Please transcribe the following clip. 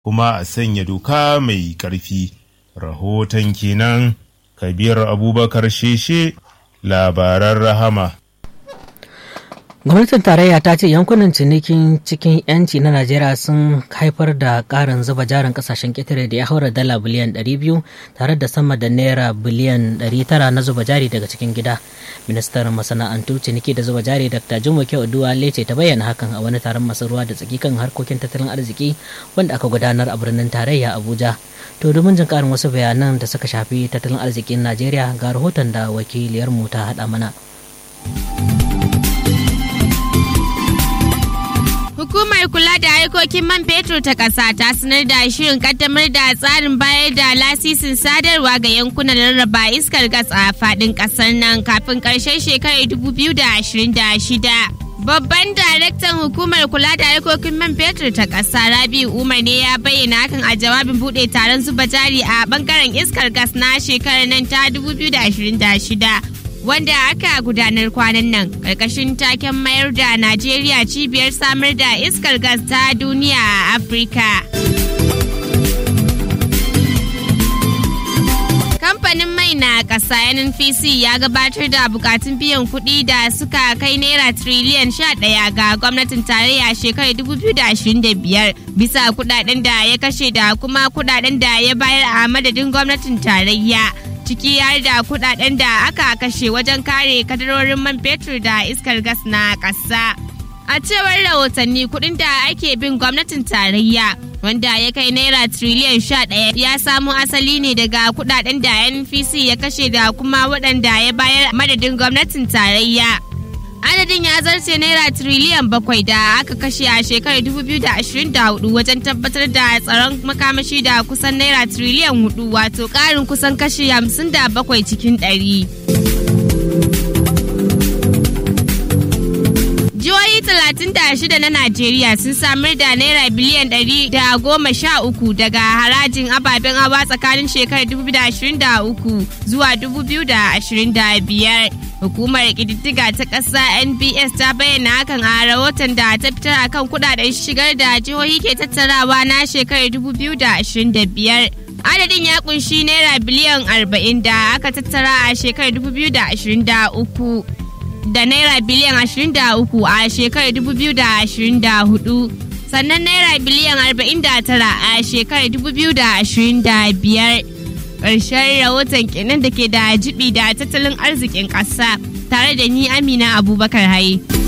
kuma a sanya doka mai ƙarfi. Rahoton kenan Kabir Abubakar Sheshe labaran rahama. gwamnatin tarayya ta ce yankunan cinikin cikin yanci na najeriya sun haifar da karin zuba jarin kasashen ƙetare da ya haura dala biliyan 200 tare da sama da naira biliyan 900 na zuba jari daga cikin gida ministan masana'antu ciniki da zuba jari dr jumoke oduwa lece ta bayyana hakan a wani taron masu ruwa da tsaki kan harkokin tattalin arziki wanda aka gudanar a birnin tarayya abuja to domin jin karin wasu bayanan da suka shafi tattalin arzikin najeriya ga rahoton da wakiliyarmu ta haɗa mana. Hukumar kula da harkokin man fetur ta ƙasa ta sanar da shirin kaddamar da tsarin bayar da lasisin sadarwa ga yankunan rarraba iskar gas a faɗin ƙasar nan kafin ƙarshen shekarar 2026. Babban daraktan hukumar kula da harkokin man fetur ta ƙasa Rabiu Umar ne ya bayyana hakan a jawabin buɗe taron zuba jari a bangaren iskar gas na shekarar nan ta 2026. wanda aka gudanar kwanan nan ƙarƙashin taken mayar da Najeriya cibiyar samar da iskar gas ta duniya a Afirka. Kamfanin mai na ƙasa NNPC ya gabatar da bukatun biyan kuɗi da suka kai naira triliyan ɗaya ga gwamnatin tarayya shekarar 2025 bisa kuɗaɗen da ya kashe da kuma kuɗaɗen da ya bayar a madadin gwamnatin tarayya. ciki har da kudaden da aka kashe wajen kare kadarorin man fetur da iskar gas na ƙasa. A cewar rahotanni kudin da ake bin gwamnatin tarayya wanda ya kai naira triliyan sha ɗaya ya samo asali ne daga kudaden da NPC ya kashe da kuma waɗanda ya bayar madadin gwamnatin tarayya. adadin ya zarce naira triliyan bakwai da aka kashe a shekarar 2024 wajen tabbatar da tsaron makamashi da kusan naira triliyan hudu wato karin kusan kashi 57 cikin ɗari. Jihohi 36 na Najeriya sun samar da naira biliyan 113 daga harajin ababen hawa tsakanin shekarar 2023 zuwa 2025. Hukumar ƙididdiga ta ƙasa NBS ta bayyana hakan a rahoton da ta fitar akan kudaden shigar da jihohi ke tattarawa na shekarar 2025. Adadin ya kunshi naira biliyan 40 da aka tattara a shekarar 2023 da naira biliyan 23 a shekarar 2024 sannan naira biliyan 49 a shekarar 2025. ƙarshen rahoton kenan da ke da jibi da tattalin arzikin ƙasa tare da ni amina abubakar haye.